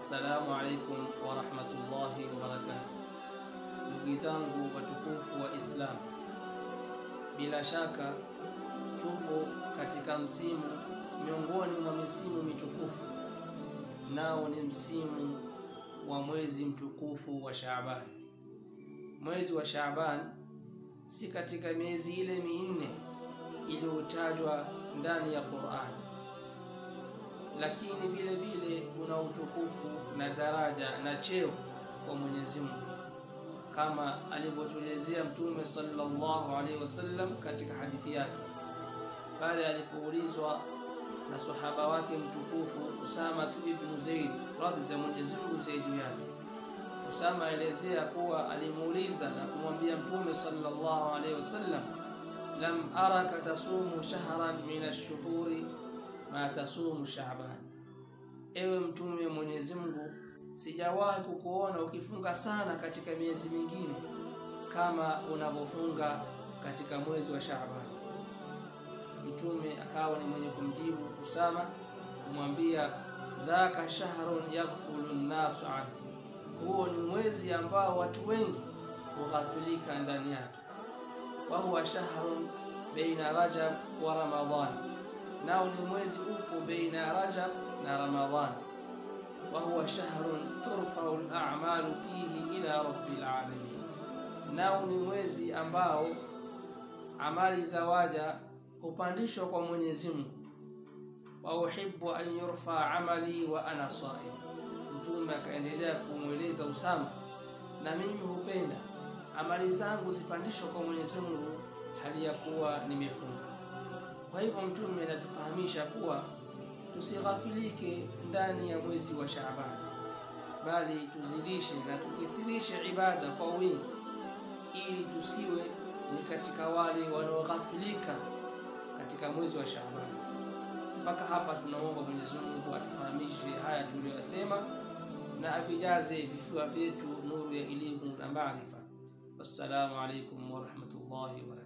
Assalamu alaikum warahmatullahi wabarakatuh. Ndugu zangu watukufu wa Islam, bila shaka tupo katika msimu miongoni mwa misimu mitukufu, nao ni msimu wa mwezi mtukufu wa Shaaban. Mwezi wa Shaaban si katika miezi ile minne iliyotajwa ndani ya Qur'an, lakini vile vile una utukufu na daraja na cheo kwa Mwenyezi Mungu kama alivyotuelezea Mtume sallallahu alaihi wasallam katika hadithi yake pale alipoulizwa na sahaba wake mtukufu Usama ibn Zaid radhi za Mwenyezi Mungu ziwe juu yake. Usama aelezea kuwa alimuuliza na kumwambia Mtume sallallahu alaihi wasallam, lam araka tasumu shahran min ash-shuhuri ma tasumu Shaaban, ewe Mtume wa Mwenyezi Mungu, sijawahi kukuona ukifunga sana katika miezi mingine kama unavyofunga katika mwezi wa Shaaban. Mtume akawa ni mwenye kumjibu Usama kumwambia, dhaka shahrun yaghfulu nnasu anhu, huo ni mwezi ambao watu wengi hughafilika ndani yake. Wa huwa shahrun baina Rajab wa Ramadhan, nao ni mwezi upo baina ya Rajab na Ramadhan. Wa huwa shahrun turfau al-a'malu fihi ila rabbil alamin, nao ni mwezi ambao amali za waja hupandishwa kwa Mwenyezi Mungu. wa uhibbu an yurfa amali wa ana saim. Mtume akaendelea kumweleza Usama, na mimi hupenda amali zangu zipandishwe kwa Mwenyezi Mungu hali ya kuwa nimefunga. Kwa hivyo Mtume anatufahamisha kuwa tusighafilike ndani ya mwezi wa Shaaban, bali tuzidishe na tukithirishe ibada kwa wingi, ili tusiwe ni katika wale wanaoghafilika katika mwezi wa Shaaban. Mpaka hapa tunaomba Mwenyezi Mungu atufahamishe haya tuliyosema na avijaze vifua vyetu nuru ya elimu na maarifa. Wassalamu alaikum warahmatullahi wabarakatuh.